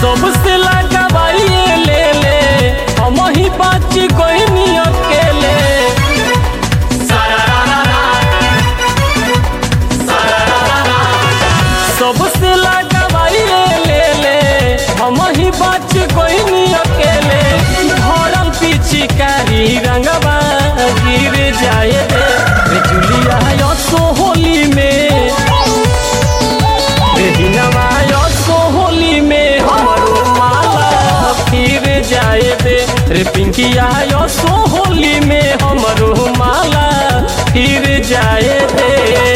सबसे लगावाइए ले ले हम ही बाच कोई अकेले सबसे लगावाइए ले ले हम ही बाच कोई अकेले भरल पिचकारी रंगवा गिर जाए रे रे जुलिया यो सोहोली में हिनवा यो सोहोली में हमारो माला फिर जाए दे रे पिंकिया यो सोहोली में हमारो माला फिर जाए दे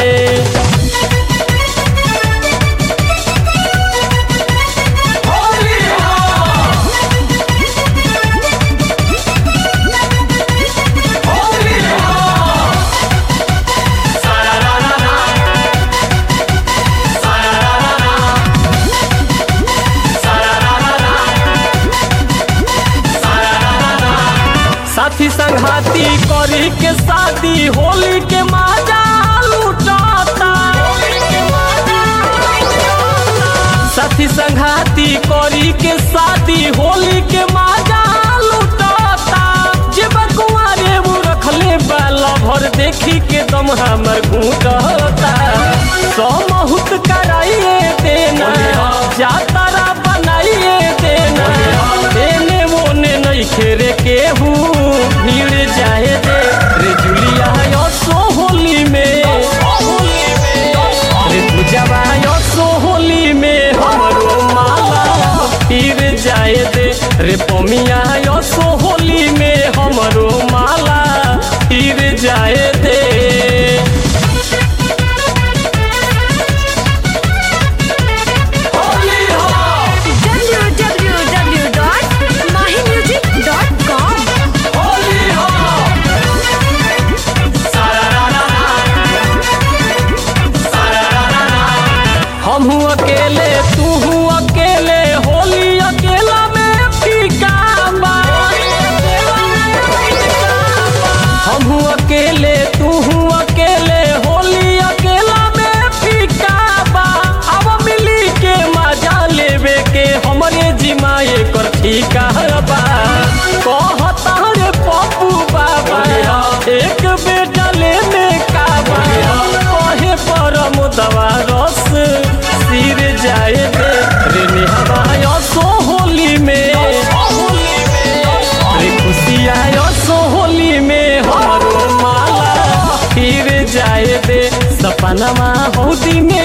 साथी संघाती करी के शादी होली के माजा लुटाता साथी संघाती करी के शादी होली के माजा लुटाता जे बकुआरे वो रखले बाला भर देखी के दम हमर घूटता समहुत कराइए देना जातारा बनाइए देना देने मोने नहीं खेरे केहू भीड़ जाए दे रे जुलिया यो सोहोली में रे पूजवा यो सोहोली में हमरो माला फिर जाए दे रे पमिया यो सोहोली में हमरो माला फिर जाए दे www.mahimusic.com हम अकेले तू अकेले होली अकेला में फीका बा हम अकेले तू अकेले होली अकेला में फीका बा अब मिली के मजा लेवे के हमरे जिमाए कर ठीका बा कहता रे पप्पू बाबा एक बेटा लेने का बा कहे परम दवा रस सिर जाए दे रे निहवा यो सोहोली में रे खुशिया यो सोहोली में हमारो माला फिर जाए दे सपनमा हौदी में